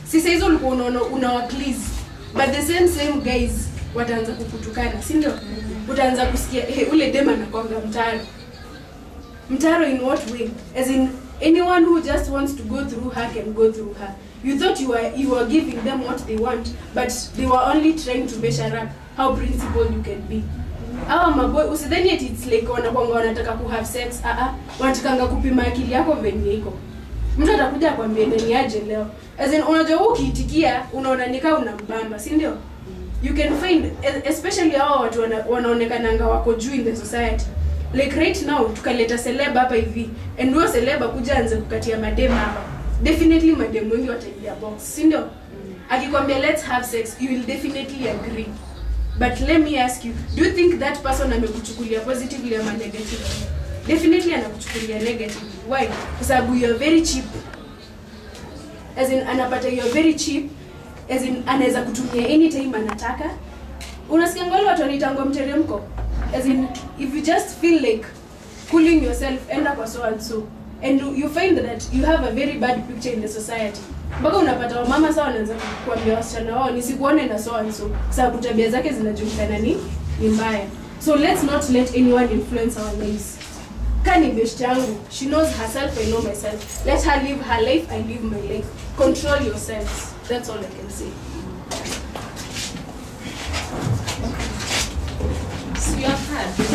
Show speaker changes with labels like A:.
A: si saa hizo ulikuwa unaona unawa please but the same same guys wataanza kukutukana si ndio utaanza kusikia hey, ule dem anakwanga mtaro mtaro in what way as in anyone who just wants to go through her can go through her you thought you were you were giving them what they want but they were only trying to measure up how principled you can be awa maboy usidhani ati it's like wanakwanga wanataka ku have sex ah ah wanatakanga kupima akili yako venye iko mtu atakuja akwambia nani aje leo as in unajua wewe ukiitikia unaona nikaa unambamba si ndio you can find e- especially hao watu wana, wanaonekananga wako juu in the society like right now tukaleta celeb hapa hivi and huyo celeb akuja anze kukatia madem hapa definitely madem wengi wataingia box si ndio akikwambia let's have sex you will definitely agree but let me ask you do you think that person amekuchukulia positively ama negatively definitely anakuchukulia negatively why kwa sababu you are very cheap as in anapata you are very cheap as in anaweza kutumia anytime anataka unasikia ngoli watu wanaitangwa mteremko as in if you just feel like cooling yourself enda kwa so and so and you- you find that you have a very bad picture in the society mpaka unapata wamama saa wanaanza kuambia wasichana wao nisikuone na so and so sababu tabia zake zinajulikana ni ni mbaya so let's not let anyone influence our lives kani best yangu she knows herself i know myself let her live her life i live my life control yourselves that's all i can say
B: So you have heard